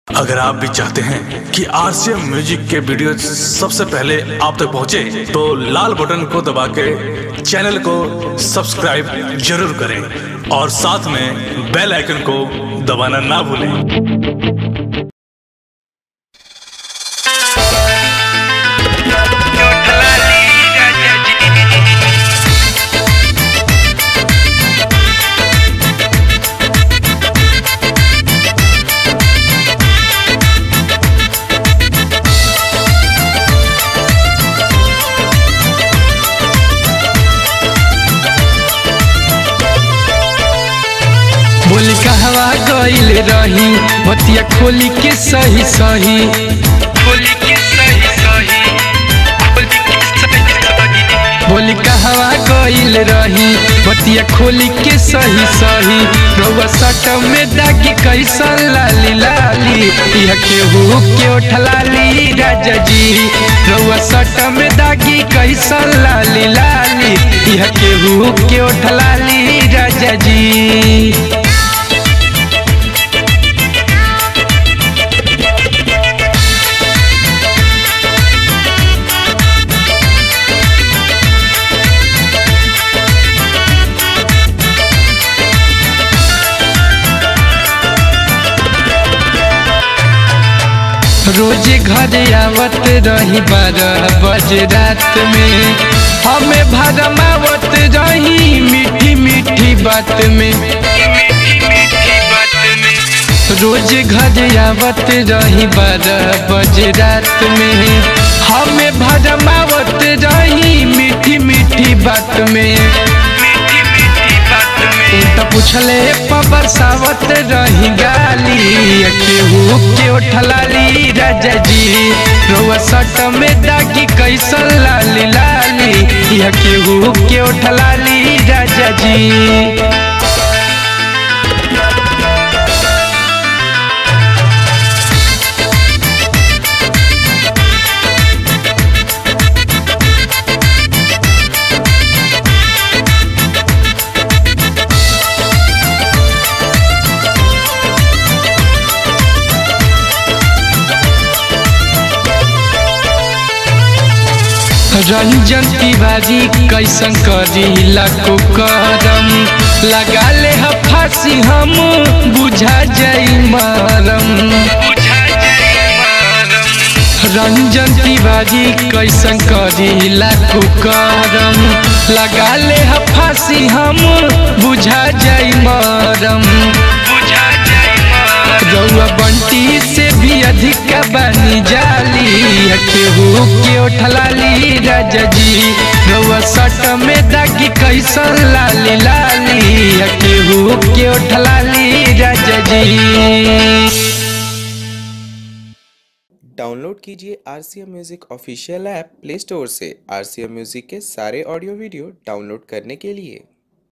अगर आप भी चाहते हैं कि आरसीएम म्यूजिक के वीडियो सबसे पहले आप तक पहुंचे, तो लाल बटन को दबा के चैनल को सब्सक्राइब जरूर करें और साथ में बेल आइकन को दबाना ना भूलें बोली कहवा गईल रही बतिया खोली के सही सही बोली के सही सही बोली के सही सही बोली कहवा गईल रही बतिया खोली के सही सही रउआ सट में दागी कैसन लाली लाली यह केहू के उठलाली राजा जी रउआ सट में दागी कैसन लाली लाली यह केहू के उठलाली राजा जी रोज घर आवत रही बारह बजे रात में हमें भरमावत रही मीठी मीठी बात में मीठी मीठी बात में रोज घर आवत रही बारह बजे रात में हमें भरमावत रही मीठी मीठी बात में मीठी मीठी बात में तो पूछले पबर सावत रही गाली केहू के उठलाली राजा जी रोआ सट में दागी कैसन लाली लाली यह केहू के उठलाली राजा जी रंजन तिवारी कैसन करी लाको करम लगा ले ह फांसी हम बुझा जाई मरम बुझा जाए मारम रंजन तिवारी कैसन करी लाको करम लगा ले ह फांसी हम बुझा जाई मरम बुझा जाए मारम रउआ बंटी से भी अधिक बनी जाली केहू के उठलाली राजा जी रउआ सट में दागी कैसन लाली लाली केहू के उठलाली राजा जी डाउनलोड कीजिए R C M music official app play store से आर सी एम म्यूज़िक के सारे ऑडियो वीडियो डाउनलोड करने के लिए